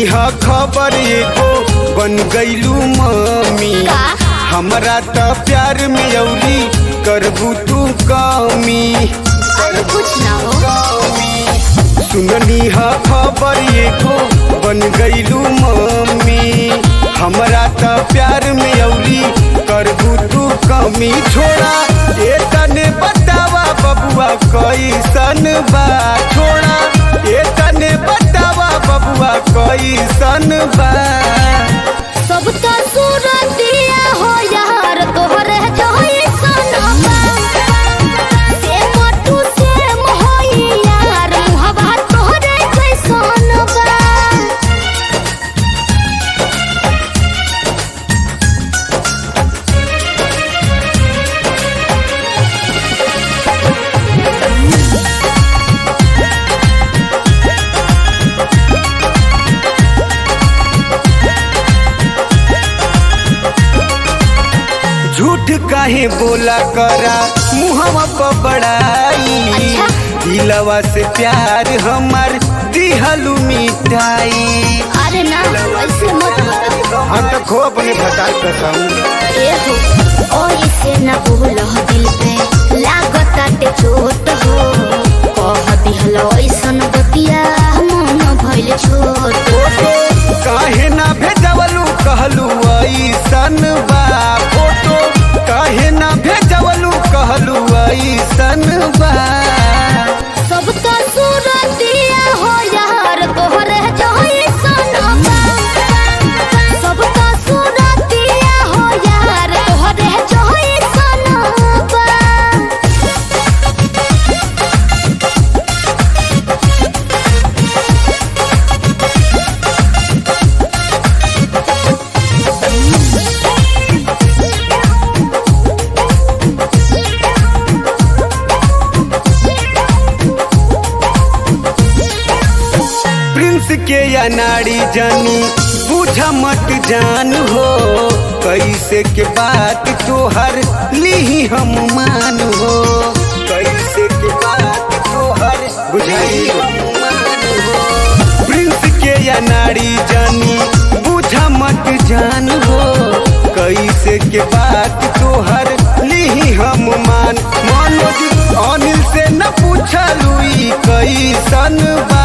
ह खबर एगो बन गईलू मम्मी का? हमरा त प्यार में अउरी करबू तू कमी अरे कुछ ना हो सुननी ह खबर एगो बन गईलू मम्मी हमरा त प्यार में अउरी करबू तू कमी छोड़ा ए तने बतावा बबुआ कैसन बा छोड़ा ए तने बतावा बबुआ कैसन बा सब तो सूरतिया हो यार तोहरे जोई सनबा से मोटू से मोही यार मुहबा तोहरे जैसन बा झूठ काहे बोला करा मुहवा पर बड़ाई अच्छा। दिलवा से प्यार हमार दिहलू मिठाई अरे ना ऐसे मत करो हम तो खो अपने भटार कसम ए हो ओ इसे न बोलो दिल पे लागता ते चोट हो कह दिहलो ऐसन बतिया मन भइल छोट काहे ना भेजवलू कहलू ऐसन बा फोटो काहे ना भेजवलू कहलू ऐसन बा सब तो सूरतिया हो यार तोहरे जोई सनबा सब तो सूरतिया हो यार तोहरे जोई सनबा प्रिंस के या नाड़ी जानी बूझा मत जान हो कैसे के बात तोहर ली हम मान हो कैसे के बात तोहर बुझाई हम मान हो प्रिंस के या नाड़ी जानी बूझा मत जान हो कैसे के बात तोहर ली हम मान मनोज अनिल से न पूछलू ई कैसन बा